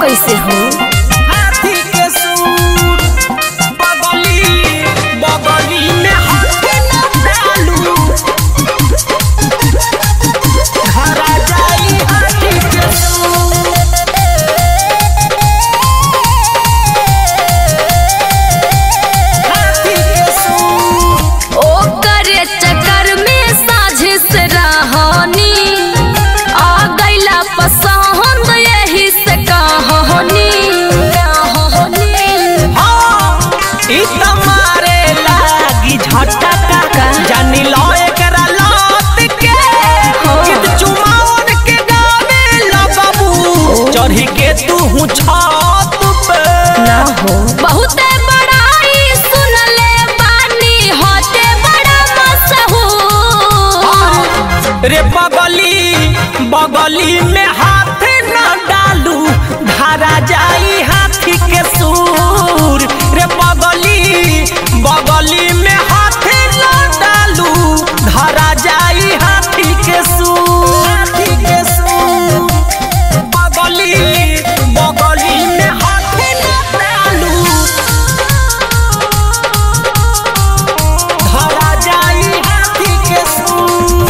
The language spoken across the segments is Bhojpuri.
कैसे हो हाथी के सूर बगली बगली में हाथी न डालू हरा जाई हाथी के सूर हाथी के सूर ओ करे चक्कर में साझे से रहनी आ गईला पसंद यही से कहानी हाँ, ई त मारे लागी झटका जानी लो एकरा लात के गीत चुमावन के गावे लगबू चढ़ी के तू हूँ छत पे ना हो बहुते बड़ाई सुनले बानी होते बड़ा मशहूर रे बगली बगली में हाथ न डालू धारा जाई हाथी के सूर रे बगली बगली में हाथ न डालू धारा जाई हाथी के सूर हाथी के सूर बगली बगली में हाथ न डालू धारा जाई हाथी के सूर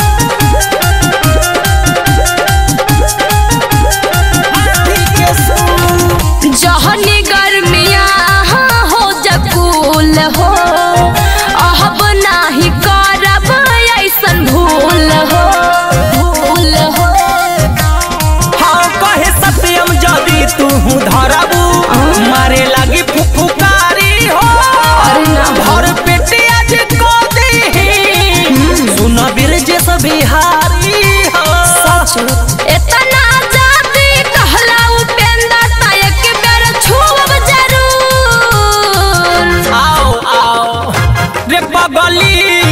हाथी के सूर जहनी गर्मिया हो जकूल हो अब नाही करब ऐसन भूल हो भूल हो हाँ कहे सत्यम जदि तू धरबू मारे लगी फुफुकारी हो अरे ना। भर पेटे आज को दी सुन बिरजेश बिहारी हो इतना जाति कहला उपेंद्र ता एक बेर छूब जरूर आओ आओ रे बगली